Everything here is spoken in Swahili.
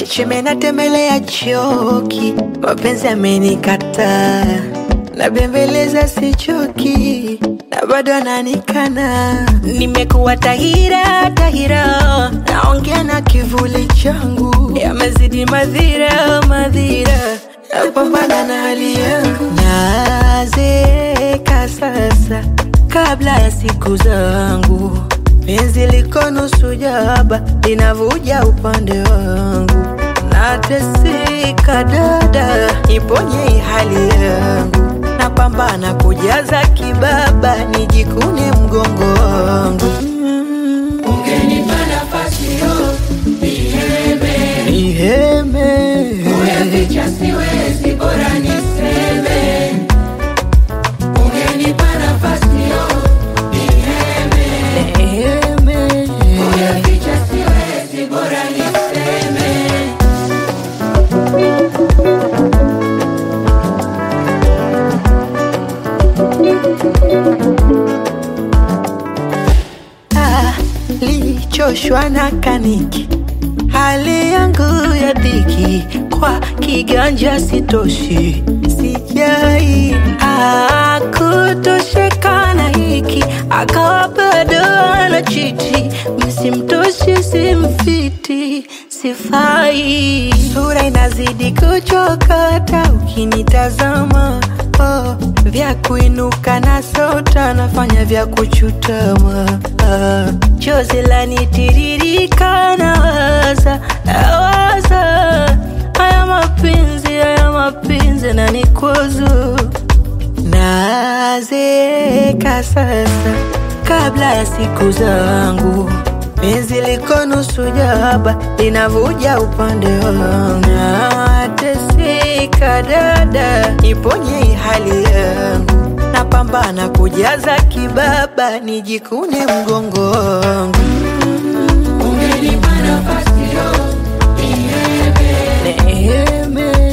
cheme natembelea choki, mapenzi amenikataa, nabembeleza sichoki, na bado ananikana. Nimekuwa tahira tahira, naongea na kivuli changu, yamezidi madhira madhira, napambana na hali yangu, nazeeka sasa kabla ya siku zangu penzi liko nusu jaba linavuja upande wangu, nateseka dada, iponye hii hali yangu, napambana kujaza kibaba, nijikune mgongo wangu. Mm. Ungenipa nafasi yo niheme, Niheme kuyaficha siwezi, bora niseme. Ungenipa nafasi yo niheme, Niheme kuyaficha siwezi, bora niseme. Ah, lichoshwa na kaniki, hali yangu ya dhiki, kwa kiganja sitoshi, sijai ah, kutosheka na hiki, akawa bado anachiti, msimtoshi simfiti, sifai, sura inazidi kuchokota ukinitazama oh, vya kuinuka na sota nafanya vya kuchutama ah, chozi lanitiririka nawaza nawaza haya mapenzi haya mapenzi na nikwazo nazeeka sasa kabla ya siku zangu penzi liko nusu jaba linavuja upande wangu nateseka dada iponye hii hali yangu napambana kujaza kibaba nijikune mgongo wangu Ungenipa nafasi yo niheme, Neheme